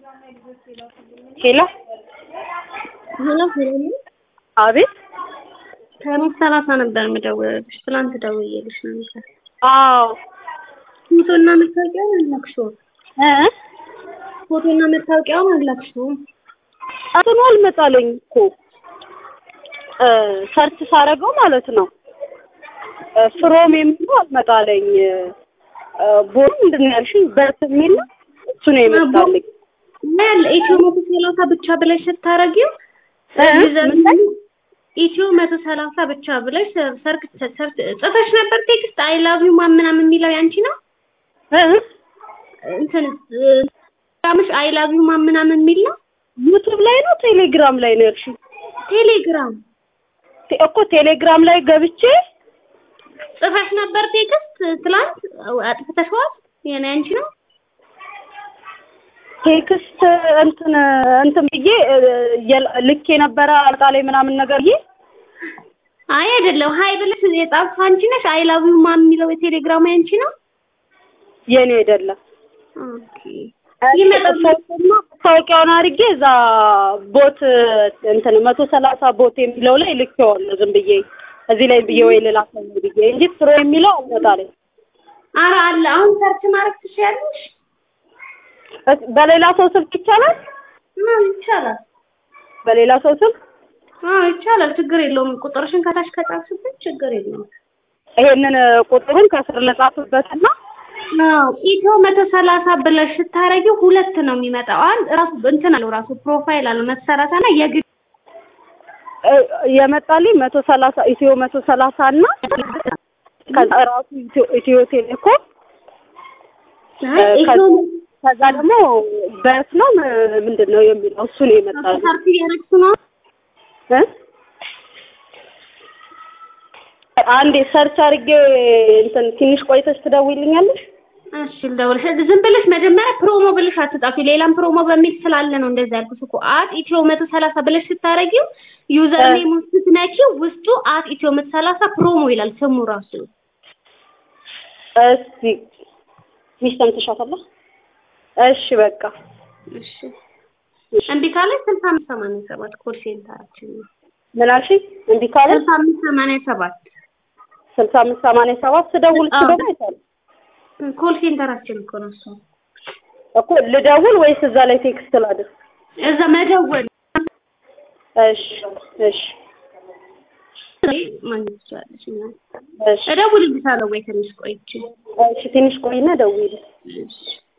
ሄሎ ሄሎ ሄሎ አቤት ከቤት ሰላሳ ነበር የምደውልልሽ። ትናንት ደውዬልሽ ነበር። አዎ ፎቶና መታወቂያውን አላክሽውም። እ ፎቶና መታወቂያውን አላክሽውም። እንትኑ አልመጣለኝ እኮ እ ሰርች ሳረገው ማለት ነው እ ፍሮም የሚለው አልመጣለኝ። እ ቦሩ ምንድን ነው ያልሽኝ? በት የሚል ነው እሱ ነው የመጣልኝ። ያለ ኢትዮ መቶ ሰላሳ ብቻ ብለሽ ስታረጊው እ ምን ላይ? ኢትዮ መቶ ሰላሳ ብቻ ብለሽ ሰርክ ሰርች ጽፈሽ ነበር ቴክስት አይ ላቭ ዩ ማን ምናምን የሚለው ያንቺ ነው እ እንትን ግራምሽ አይ ላቭ ዩ ማን ምናምን የሚል ነው ዩቱብ ላይ ነው ቴሌግራም ላይ ነው ያልሽኝ? ቴሌግራም ቴ- እኮ ቴሌግራም ላይ ገብቼ ጽፈሽ ነበር ቴክስት ትላንት አጥፍተሽዋል የኔ አንቺ ነው ቴክስት እንትን እንትን ብዬ እ የል- ልኬ ነበረ አልጣ ላይ ምናምን ነገር ብዬ አይ አይደለም ሀይ ብለሽ የጻፍሽ አንቺ ነሽ አይ ላቭ ዩ ማን የሚለው የቴሌግራም ያንቺ ነው የኔ አይደለም። ኦኬ ይመጣል መታወቂያውን አድርጌ እዛ ቦት እንትን መቶ ሰላሳ ቦት የሚለው ላይ ልኬዋለሁ ዝም ብዬ እዚህ ላይ ብዬ ወይ ልላክ ነው ብዬ እንጂ ፍሮ የሚለው አልመጣልኝ። ኧረ አለ አሁን ሰርች ማድረግ ትችያለሽ እስ- በሌላ ሰው ስልክ ይቻላል? አዎ ይቻላል በሌላ ሰው ስልክ አዎ ይቻላል ችግር የለውም ቁጥርሽን ከታች ከጻፍሽበት ችግር የለውም ይሄንን ቁጥሩን ከስር ልጻፍበትና አዎ ኢትዮ መቶ ሰላሳ ብለሽ ስታረጊው ሁለት ነው የሚመጣው አንድ ራሱ እንትን አለው ራሱ ፕሮፋይል አለው መቶ ሰላሳ እና የግድ እ የመጣልኝ መቶ ሰላሳ ኢትዮ መቶ ሰላሳ እና ከዛ ራሱ ኢትዮ ኢትዮ ቴሌኮም አይ ኢትዮ ከዛ ደግሞ በት ነው ም- ምንድን ነው የሚለው እሱ ነው የመጣልኝ። ሰርች እያደረግሽ ነው እ? አንዴ ሰርች አድርጌ እንትን ትንሽ ቆይተሽ ትደውይልኛለሽ? እሺ ልደውልሽ። ዝም ብለሽ መጀመሪያ ፕሮሞ ብለሽ አትጻፊ። ሌላም ፕሮሞ በሚል ስላለ ነው እንደዛ ያልኩሽ እኮ። አት ኢትዮ መቶ ሰላሳ ብለሽ ስታረጊው ዩዘር እ። ኔሙን ስትነኪው ውስጡ አት ኢትዮ መቶ ሰላሳ ፕሮሞ ይላል ስሙ ራሱ። እስቲ ሚስ ሰምተሻታል? እሺ በቃ እሺ እምቢ ካለሽ ስልሳ አምስት ሰማንያ ሰባት ኮል ሴንተራችን ነው። ምን አልሽኝ? እምቢ ካለ ስልሳ አምስት ሰማንያ ሰባት ስልሳ አምስት ሰማንያ ሰባት ስደውል እሱ አዎ። ደግሞ አይቻልም ኮል ሴንተራችን እኮ ነው እሱ። እኮ ልደውል ወይስ እዛ ላይ ቴክስት ላድርግ? እዛ መደወል እሺ እሺ ማግኘት ትችላለሽ። እና እሺ እደውልልሻለሁ ወይ ትንሽ ቆይቼ። እሺ ትንሽ ቆይና ደውይልኝ። እሺ